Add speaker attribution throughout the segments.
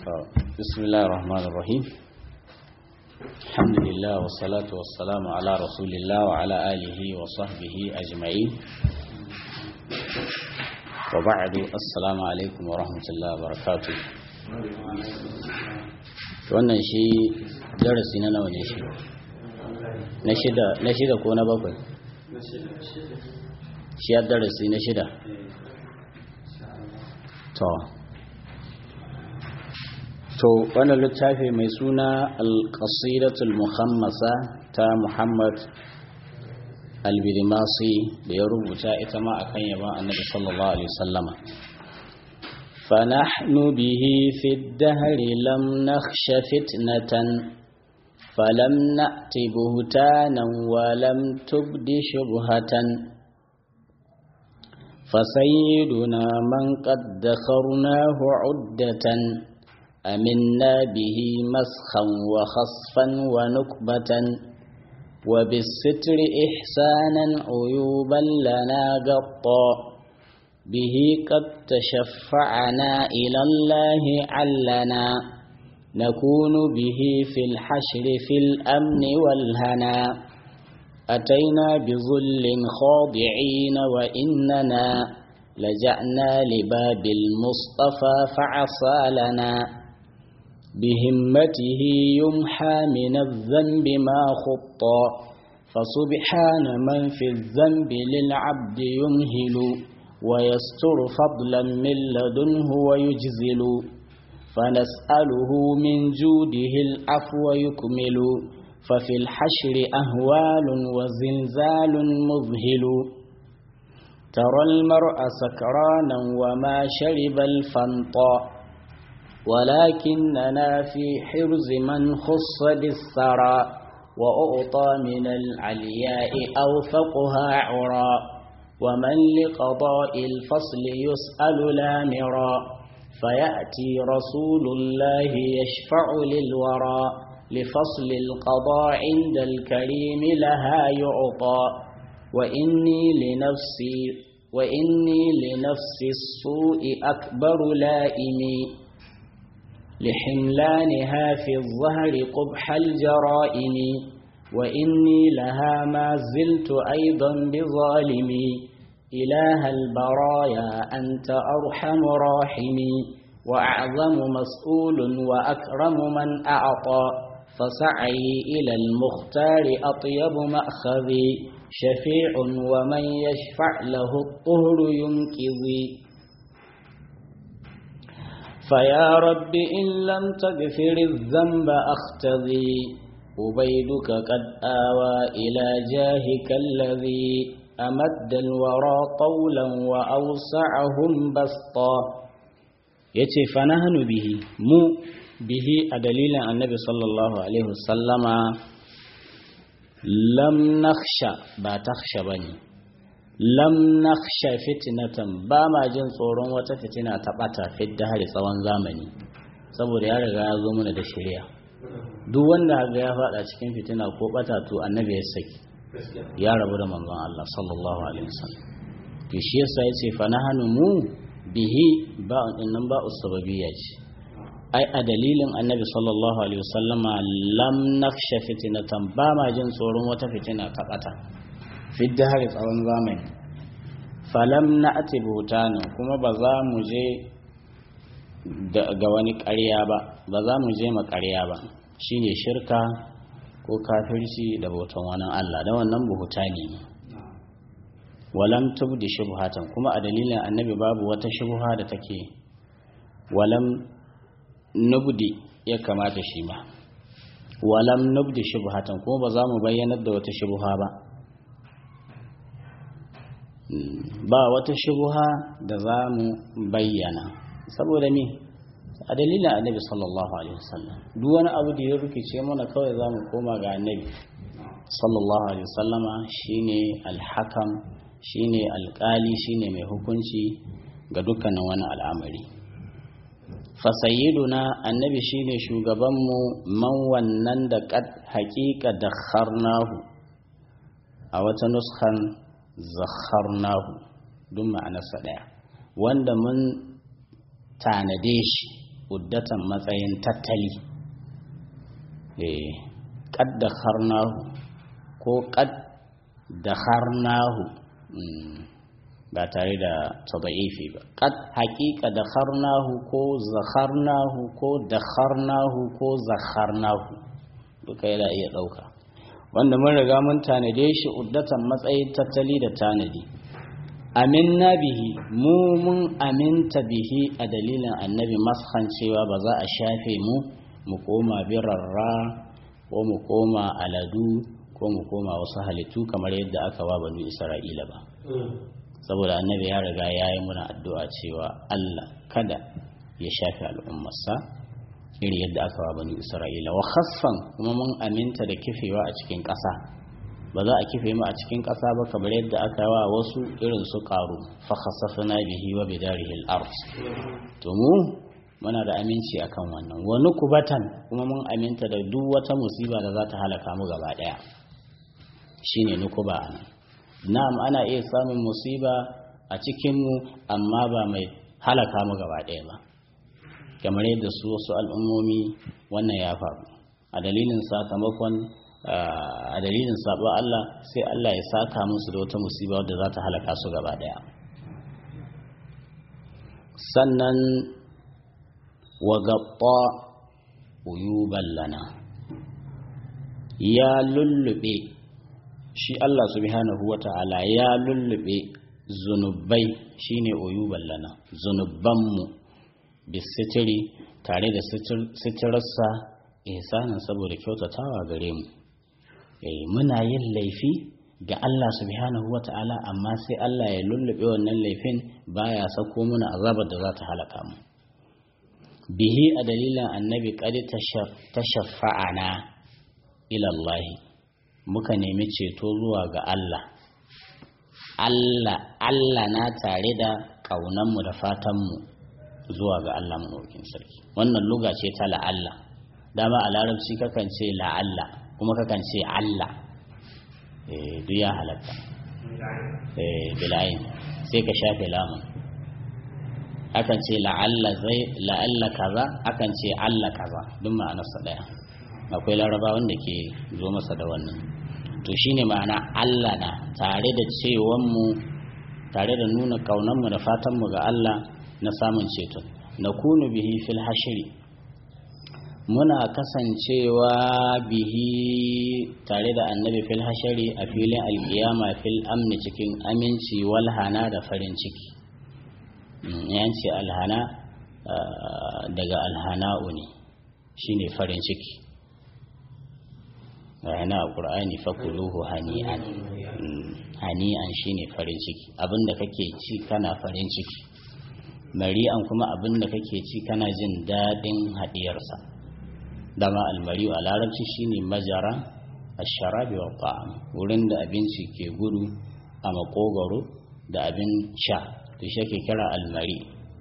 Speaker 1: بسم الله الرحمن الرحيم الحمد لله والصلاة والسلام على رسول الله وعلى آله وصحبه أجمعين وبعد السلام عليكم ورحمة الله وبركاته wannan shi darasi na nawa ne shi na shida ko na bakwai shi ya darasi na shida to to wannan littafi mai suna alƙasidatul muhammasa ta muhammad albidimasi da ya rubuta ita ma a kan yaban annabi sallallahu alaihi wasallama فنحن به في الدهر لم نخش فتنة فلم نأت بهتانا ولم تبد شبهة فسيدنا من قد ذخرناه عدة أمنا به مسخا وخصفا ونكبة وبالستر إحسانا عيوبا لنا قطا به قد تشفعنا إلى الله علنا نكون به في الحشر في الأمن والهنا أتينا بظل خاضعين وإننا لجأنا لباب المصطفى فعصى لنا بهمته يمحى من الذنب ما خطا فسبحان من في الذنب للعبد يمهل ويستر فضلا من لدنه ويجزل فنسأله من جوده العفو يكمل ففي الحشر أهوال وزلزال مذهل ترى المرء سكرانا وما شرب الفنطا ولكننا في حرز من خص بالثرى وأعطى من العلياء أوثقها عرى ومن لقضاء الفصل يسأل لامرا فيأتي رسول الله يشفع للورى لفصل القضاء عند الكريم لها يعطى وإني لنفسي وإني لنفس السوء أكبر لائمي لحملانها في الظهر قبح الجرائم وإني لها ما زلت أيضا بظالمي إله البرايا أنت أرحم راحمي وأعظم مسؤول وأكرم من أعطى فسعي إلى المختار أطيب مأخذي شفيع ومن يشفع له الطهر ينكذي فيا رب إن لم تغفر الذنب أختذي أبيدك قد آوى إلى جاهك الذي أمد الورى طولا وأوسعهم بسطا yace fa nahnu bihi mu bihi a dalilin annabi sallallahu alaihi wasallama lam nakhsha ba takhsha bane lam nakhsha fitnatan ba ma jin tsoron wata fitina ta bata fidda hari tsawon zamani saboda ya riga ya zo mana da shari'a duk wanda ga ya fada cikin fitina ko bata to annabi ya saki ya rabu da manzon Allah sallallahu alaihi wasallam to shi yasa yace fa nahnu mu bihi ba nan ba usbabiyya ce ai a dalilin annabi sallallahu alaihi wasallama lam nakhsha fitnatan ba ma jin tsoron wata fitina ta bata fi dahari tsawon zamani falam na ati butana kuma ba za mu je ga wani ƙarya ba ba za mu je ma ƙarya ba shine shirka ko kafirci da bautan wani Allah da wannan buhutani ne walam tubdi shubhatan kuma a dalilin annabi babu wata shubha da take walam nubdi ya kamata shi ba walam nubdi shubhatan kuma ba za mu bayyanar da wata shubha ba ba wata shubha da za mu bayyana saboda me a dalilin annabi sallallahu alaihi wasallam duk wani abu da ya rikice mana kawai za mu koma ga annabi sallallahu alaihi wasallama shine alhakam shine alkali shine mai hukunci ga dukkanin wani al'amari fasayiduna annabi shine shugabanmu man wannan da kad haƙiƙa da kharnahu a wata nuskan zakharnahu duk ma'anarsa ɗaya wanda mun tanade shi uddatan matsayin tattali eh qad dakharnahu ko qad dakharnahu ba tare da tadaifi ba qad haqiqa dakharnahu ko zakharnahu ko dakharnahu ko zakharnahu duka yana iya dauka wanda mun riga mun tanade shi uddatan matsayin tattali da tanadi aminna bihi mu mun aminta bihi a dalilin annabi mashan cewa ba za a shafe mu mu koma birarra ko mu koma aladu ko mu koma wasu halittu kamar yadda aka wa banu isra'ila ba saboda annabi ya riga ya yi muna addu'a cewa allah kada ya shafe al'ummarsa iri yadda aka wa banu isra'ila wa khassan kuma mun aminta da kifewa a cikin ƙasa ba za a kife mu a cikin ƙasa ba kamar yadda aka wa wasu irin su ƙaru fa khasafna bihi wa bidarihi al-ard to mu muna da aminci akan wannan wa nukubatan kuma mun aminta da duk wata musiba da za ta halaka mu gaba daya shine nukuba anan na'am ana iya samun musiba a cikin mu amma ba mai halaka mu gaba daya ba kamar yadda su wasu al'ummomi wannan ya faru a dalilin sakamakon a dalilin sabo Allah sai Allah ya saka musu da wata musiba wadda za ta halaka su gaba daya sannan wa gabba uyuban lana ya lullube shi Allah subhanahu wa ta'ala ya lullube zunubai shine uyuban lana zunubanmu bisitiri tare da sitirarsa ihsanin saboda kyautatawa gare mu muna yin laifi ga Allah subhanahu wa ta'ala amma sai Allah ya lullube wannan laifin baya sako muna azabar da za ta halaka mu bihi a dalilin annabi kadi ta shafa'ana ilallahi muka nemi ceto zuwa ga Allah Allah Allah na tare da ƙaunanmu da fatanmu zuwa ga Allah maɗaukin sarki wannan luga ce ta la'alla dama a larabci kakan ce la'alla kuma kakan ce Allah duk ya halatta bilayin sai ka shafe lamun akan ce la'alla zai la'alla kaza akan ce Allah kaza duk ma'anarsa daya akwai laraba wanda ke zo masa da wannan to shine ma'ana Allah na tare da cewan mu tare da nuna kaunan mu da fatan mu ga Allah na samun ceto na kunu bihi fil hashri muna kasancewa bihi tare da annabi fil hashari a filin alkiyama fil amni cikin aminci walhana da farin ciki yanci alhana daga alhana'u ne shine farin ciki yana a ƙur'ani fakuluhu hani'an hani'an shine farin ciki abinda kake ci kana farin ciki mari'an kuma abinda kake ci kana jin daɗin haɗiyarsa dama almari a larabci shine majara asharabi wa ta'am wurin da abinci ke gudu a makogaro da abin sha to shi ke kira almari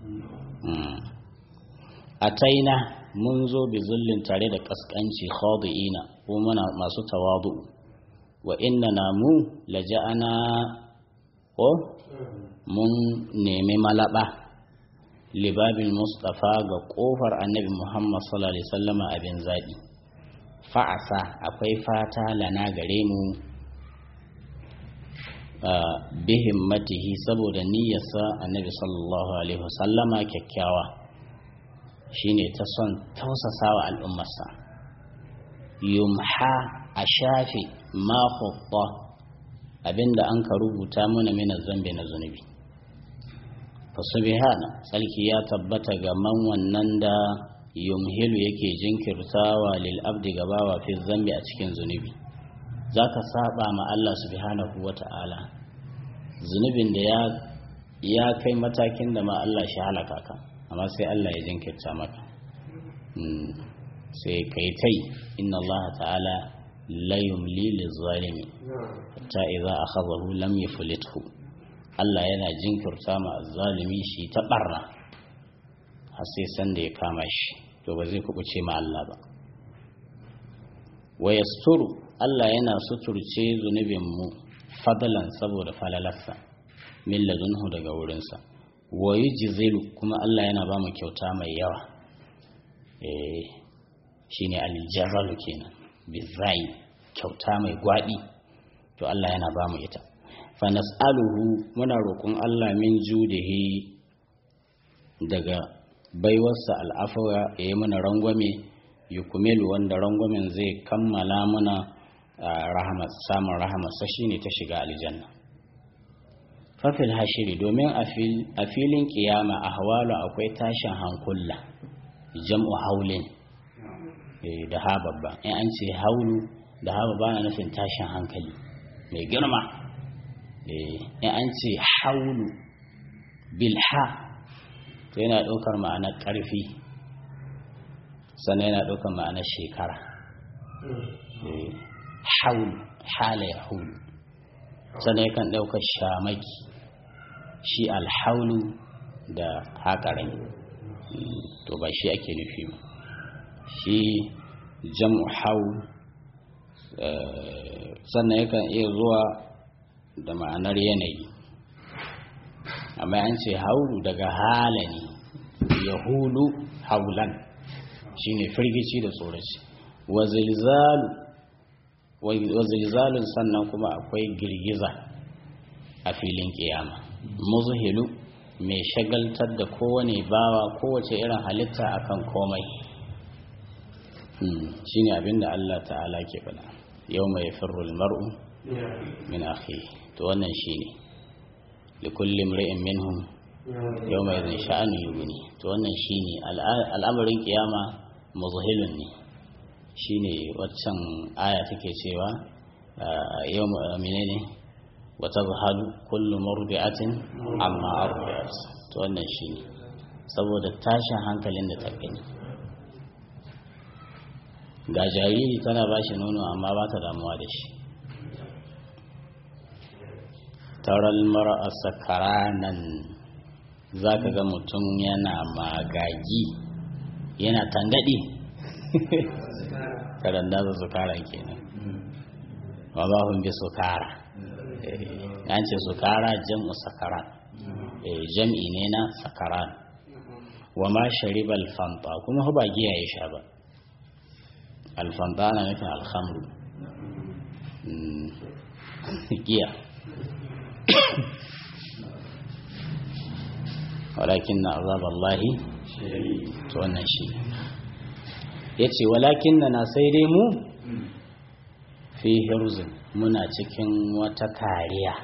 Speaker 1: a taina mun zo bi zullin tare da kaskanci khadi'ina ko muna masu tawadu wa inna na mu laja'ana ko mun nemi malaba libabin mustafa ga kofar annabi muhammad sallallahu alaihi sallama abin zaɓi fa'asa akwai fata lana gare mu bihin matihi saboda niyyarsa annabi sallallahu alaihi wasallama kyakkyawa shine ta son tausasawa al'ummarsa yumha a shafe ma abinda an ka rubuta mana mina zambe na zunubi fasubihana tsarki ya tabbata ga man wannan da yumhilu yake jinkirtawa lil abdi gabawa fi zambi a cikin zunubi zaka saba ma Allah subhanahu wata'ala zunubin da ya ya kai matakin da ma Allah shi halaka ka amma sai Allah ya jinkirta maka sai kai tai inna Allah ta'ala la yumli lizalimi hatta idza akhadhahu lam yuflithu Allah yana jinkirta ma zalimi shi ta barna har sai san da ya kama shi to ba zai kubuce ma Allah ba wa yasturu Allah yana suturce zunubin mu fadalan saboda falalarsa min ladunhu daga wurinsa wa yujzilu kuma Allah yana ba mu kyauta mai yawa eh shine aljarralu kenan bizai kyauta mai gwadi to Allah yana ba mu ita fa nas'aluhu muna roƙon Allah min judihi daga baiwarsa al'afawa ya yi mana rangwame yukumilu wanda rangwamen zai kammala mana samun rahamarsa shine ta shiga aljanna fafil hashiri domin a filin kiyama a hawalu akwai tashin hankula jam'u haulin da ha babba in an ce haulu da ha babba na nufin tashin hankali mai girma in an ce haulu bilha to yana ɗaukar ma'anar ƙarfi sannan yana ɗaukar ma'anar shekara haulu hala ya hulu sannan yakan ɗaukar shamaki shi alhaulu da haƙarin to ba shi ake nufi ba shi jam'u haul sannan yakan iya zuwa da ma'anar yanayi amma an ce haulu daga hala ne ya hulu haulan shine firgici da tsoraci wazilzalun sannan kuma akwai girgiza a filin kiyama muzhilu mai shagaltar da kowane bawa kowace irin halitta akan komai shine abinda Allah ta'ala ke faɗa yau mai firrul mar'u min akhi to wannan shine likulli mri'in minhum yau mai zai sha'anu yuguni to wannan shine al'amarin kiyama muzhilun ne shine waccan aya take cewa yau menene wata zahalu kullu murdi'atin amma ardi'at to wannan shine saboda tashin hankalin da ta gani ga jariri tana ba shi nono amma ba ta damuwa da shi taral mara sakaranan za ka ga mutum yana magagi yana tangadi karanda su sukara kenan wa ba hun bi sukara an ce sukara jam'u sakaran jam'i ne na sakaran wa ma sharibal fanta kuma ba giya ya sha ba alfanta na nufin alhamru giya walakin na azaballahi to wannan shi ya ce walakin na sai dai mu fi hirzin muna cikin wata kariya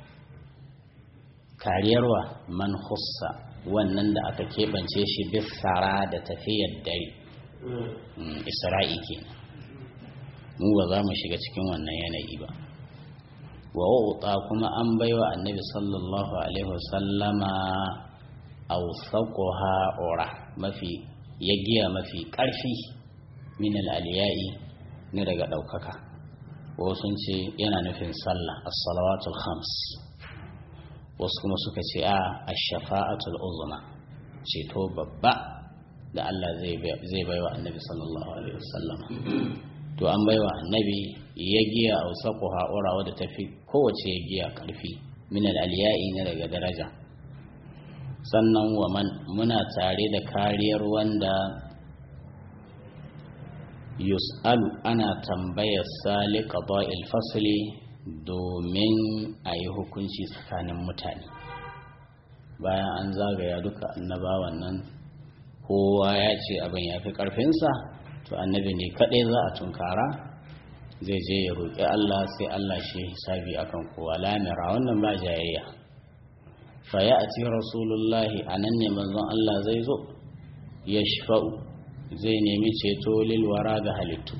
Speaker 1: kariyarwa man hussa wannan da aka keɓance shi bisara da tafiyar dare isra'i kenan mu ba za mu shiga cikin wannan yanayi ba wa wuta kuma an baiwa annabi sallallahu alaihi wasallama awsaquha ura mafi yagiya mafi karfi min al-aliyai ne daga daukaka wasu sun ce yana nufin sallah as-salawatul khams wasu kuma suka ce a ash-shafa'atul uzma ceto babba da Allah zai baiwa annabi sallallahu alaihi wasallam to an baiwa annabi ya giya a wasaku ha'ura wadda ta fi kowace ya giya karfi min aliyai ne daga daraja sannan wa man muna tare da kariyar wanda yus'alu ana tambayar sali qada'il fasli domin a yi hukunci tsakanin mutane bayan an zagaya duka annabawan nan kowa ya ce abin ya fi ƙarfinsa to annabi ne kaɗai za a tunkara zai je ya roƙi Allah sai Allah shi hisabi akan kowa lamira wannan ba jayayya fa ya ati rasulullahi a nan ne manzon Allah zai zo ya shafa'u zai nemi ceto lilwara ga halittu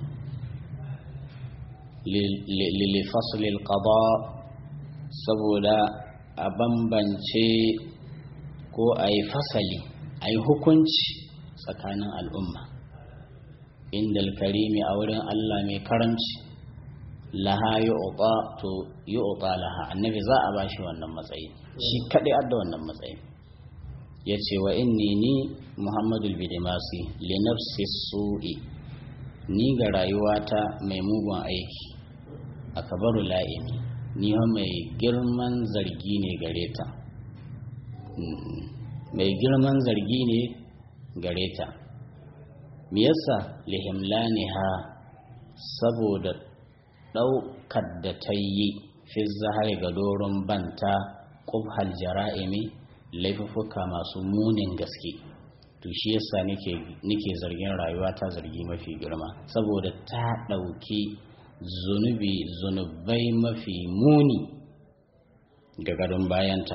Speaker 1: lilifaslil qada saboda a bambance ko a yi fasali a yi hukunci tsakanin al'umma inda karimi a wurin Allah mai karamci laha yi to yi laha annabi za a ba shi wannan matsayi shi kaɗai adda wannan matsayi ya ce wa inni ni muhammadu bidimasi linafsi su'i ni ga rayuwata mai mugun aiki a kabaru la'imi ni mai girman zargi ne gare ta mai girman zargi ne gare ta me yasa lihimlaniha saboda ɗaukar da ta yi fi zahari ga doron banta ƙubhal jara'imi laifuffuka masu munin gaske to shi yasa nike zargin rayuwa ta zargi mafi girma saboda ta ɗauki zunubi zunubai mafi muni ga gadon bayanta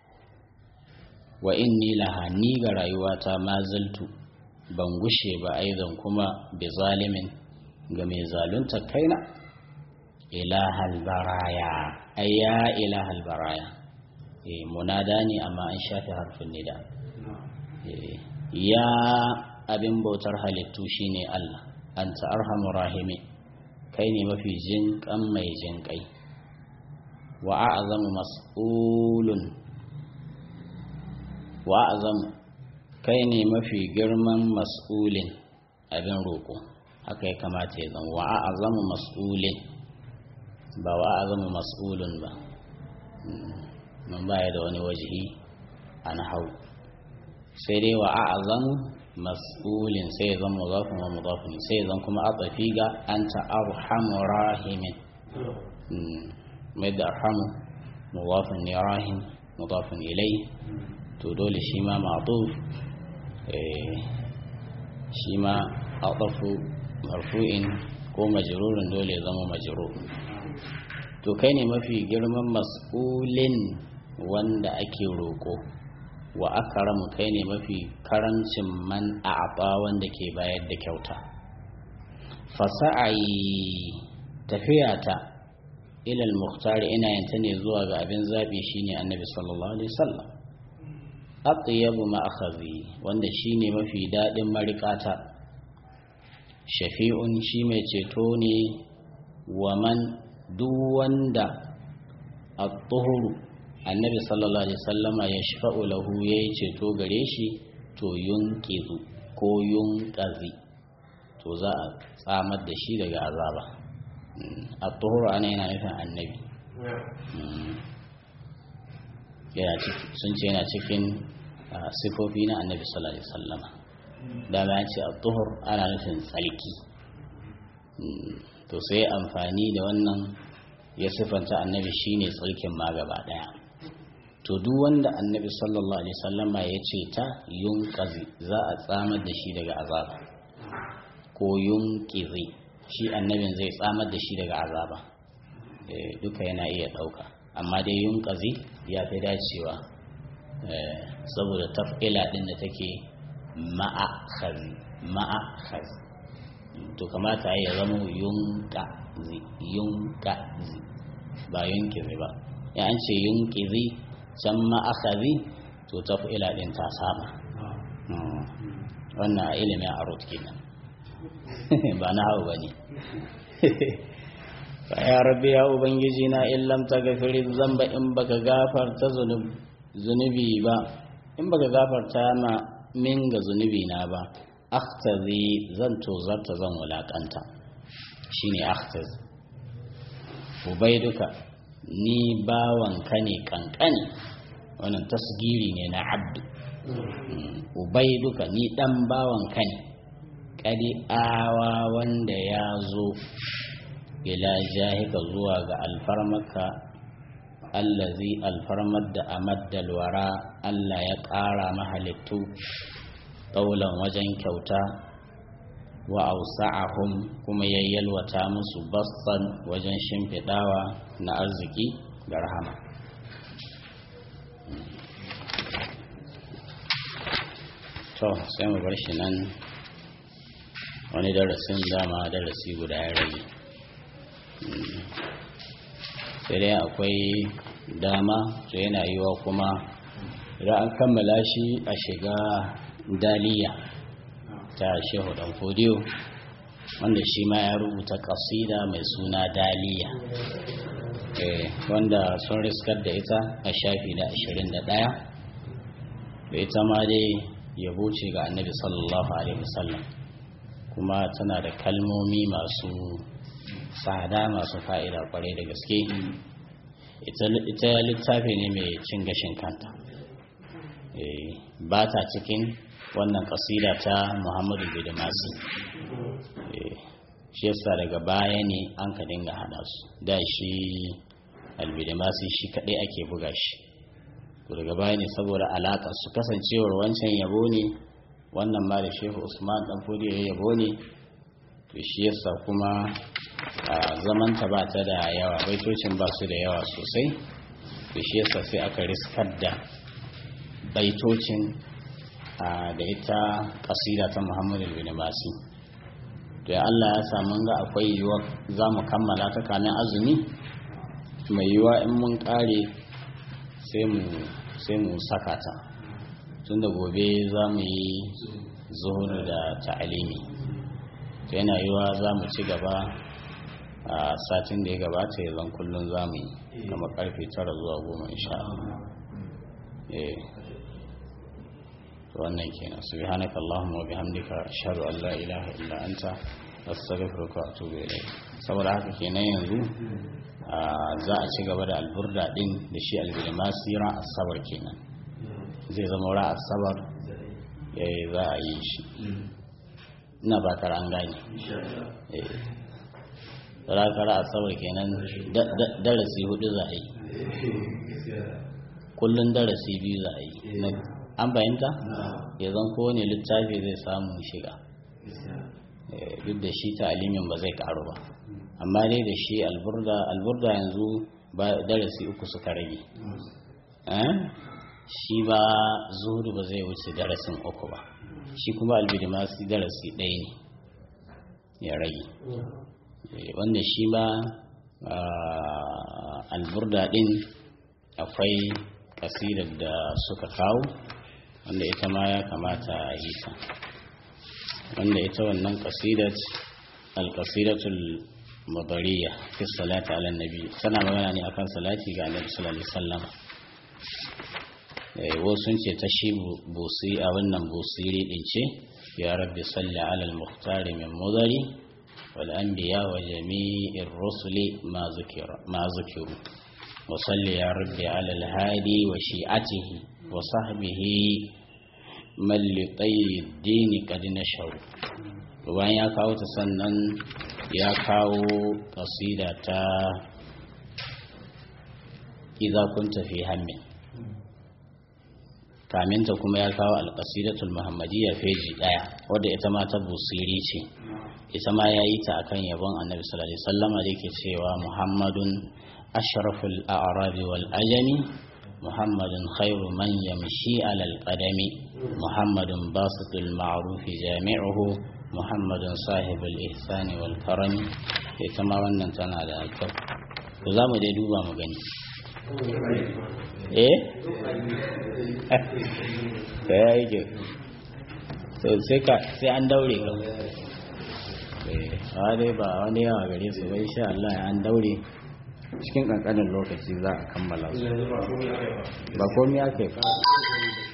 Speaker 1: wa inni laha ni ga rayuwata ma zaltu ban gushe ba aizan kuma bi zalimin ga mai zalunta kaina ilahal baraya ayya ilahal baraya eh munada ne amma an shafe harfin nida ya abin bautar halittu shine Allah anta arhamur rahimi kai ne mafi jin kan mai jin kai wa a'zamu mas'ulun wa a'zamu kai ne mafi girman mas'ulin abin roƙo haka ya kamata ya zama wa a'zamu mas'ulin ba wa a'zamu mas'ulun ba man baya da wani wajihi a nahau sai dai wa a'zamu mas'ulin sai zan mudafin wa mudafin sai zan kuma atsafi ga anta arhamu rahimin mai da arhamu mudafin ne rahim mudafin ilai to dole shi ma ma'tuf shi ma atsafu marfu'in ko majrurin dole zama majrur to kai ne mafi girman mas'ulin wanda ake roƙo wa akaramu kai ne mafi karancin man a'aba wanda ke bayar da kyauta fasa'ai tafiyata ilal muhtari ina yanta ne zuwa ga abin zaɓi shine annabi sallallahu alaihi wasallam atyabu ma akhadhi wanda shine mafi daɗin marikata shafi'un shi mai ceto ne wa man duk wanda at-tuhuru annabi sallallahu alaihi sallama ya shafa'u lahu ya yi ceto gare shi to yunqizu ko yunqazi to za a tsamar da shi daga azaba a tuhuru ana yana nufin annabi sun ce yana cikin sifofi na annabi sallallahu alaihi sallama dama ya ce a tuhur ana nufin tsarki to sai amfani da wannan ya siffanta annabi shine tsarkin ma gaba daya to duk wanda annabi sallallahu alaihi sallama ya ce ta yunqazi za a tsamar da shi daga azaba ko yunqizi shi annabin zai tsamar da shi daga azaba duka yana iya dauka amma dai yunqazi ya fi dacewa saboda taf'ila din da take ma'a khazi ma'a khazi to kamata ya zama yunqazi yunqazi ba yunqizi ba ya an ce yunqizi can ma'akazi to taf'ila din ta saba wannan a ilimin arut kenan ba na hau ba ne ya rabbi ya ubangiji na illam ta gafiri zamba in baka gafarta zunubi ba in baka gafarta ma min ga zunubi na ba akhtazi zan tozarta zan wulakanta shine akhtazi ubaiduka ni bawanka ne kankani wannan tasgiri ne na abdu ubaiduka ni dan bawanka ne kadi awa wanda ya zo ila jahika zuwa ga alfarmaka allazi alfarmar da amaddal wara Allah ya ƙara mahalittu ɗaulan wajen kyauta wa ausa'ahum kuma ya yalwata musu bassan wajen shimfiɗawa na arziki da rahama to sai mu bar shi nan wani darasin dama darasi guda ya rage sai dai akwai dama to yana yiwa kuma idan an kammala shi a shiga daliya ta shehu dan fodiyo wanda shi ma ya rubuta kasida mai suna daliya wanda sun riskar da ita a shafi na 21 da ita ma dai yabo ce ga annabi sallallahu alaihi wasallam kuma tana da kalmomi masu tsada masu fa'ida kwarai da gaske ita littafi ne mai cin gashin kanta ba ta cikin wannan kasida ta muhammadu bidimasi shi yasa daga baya ne an ka dinga hada su da shi albidimasi shi kadai ake buga shi daga baya ne saboda alaƙa su kasancewar wancan yabo ne wannan ma da shehu usman dan fodiyo ya yabo ne to shi yasa kuma zamanta ba ta da yawa baitocin ba su da yawa sosai to shi yasa sai aka riskar da baitocin da ita kasida ta muhammadu bin masi to ya allah ya samu ga akwai yiwuwa za mu kammala ta kamin azumi mai yiwuwa in mun kare sai mu saka ta tun da gobe za mu yi zuhur da ta'alimi to yana yiwuwa za mu ci gaba a satin da ya gabata ya zan kullum za mu yi kama karfe tara zuwa goma insha wannan kenan subhanaka allahumma wa bihamdika ashhadu an la ilaha illa anta astaghfiruka wa atubu ilayk saboda haka kenan yanzu za a ci gaba da alburda din da shi albirmasi ran asabar kenan zai zama ran asabar yayi za a yi shi ina ba tara an gane rakara asabar kenan darasi hudu za a yi kullum darasi biyu za a yi an fahimta ya zan kowane littafi zai samu shiga duk da shi ta alimin ba zai karu ba amma dai da shi alburda alburda yanzu ba darasi uku suka rage shi ba zuhudu ba zai wuce darasin uku ba shi kuma albidimasi darasi ɗaya ne ya rage wanda shi ba alburda ɗin akwai kasidar da suka kawo wanda ita ma ya kamata a yi ta wanda ita wannan kasidat alkasidatul mabariya fi salati ala nabi tana magana ne akan salati ga annabi sallallahu alaihi wasallam eh wasu ce ta shi busi a wannan busiri din ce ya rabbi salli ala al-mukhtar min mudari wal anbiya wa jami'ir rusuli ma zukira ma zukiru wa salli ya rabbi ala al-hadi wa shi'atihi wa sahbihi man li tayyid qad nashaw bayan ya kawo ta sannan ya kawo kasida ta idza kunta fi hammin kaminta kuma ya kawo alƙasidatul muhammadiyya feji ɗaya wadda ita ma ta busiri ce ita ma ya yi ta akan yabon annabi sallallahu alaihi wasallam da yake cewa muhammadun ashraful a'rabi wal ajami muhammadun khairu man yamshi alal qadami muhammadun basitul ma'ruf jami'uhu muhammadun sahibul ihsani wal karami ita ma wannan tana da kyau to za mu dai duba mu gani eh da ya yi ke so sai ka sai an daure ka a dai ba wani yawa gare su bai sha Allah an daure cikin kankanin lokaci za a kammala su ba komi ake ba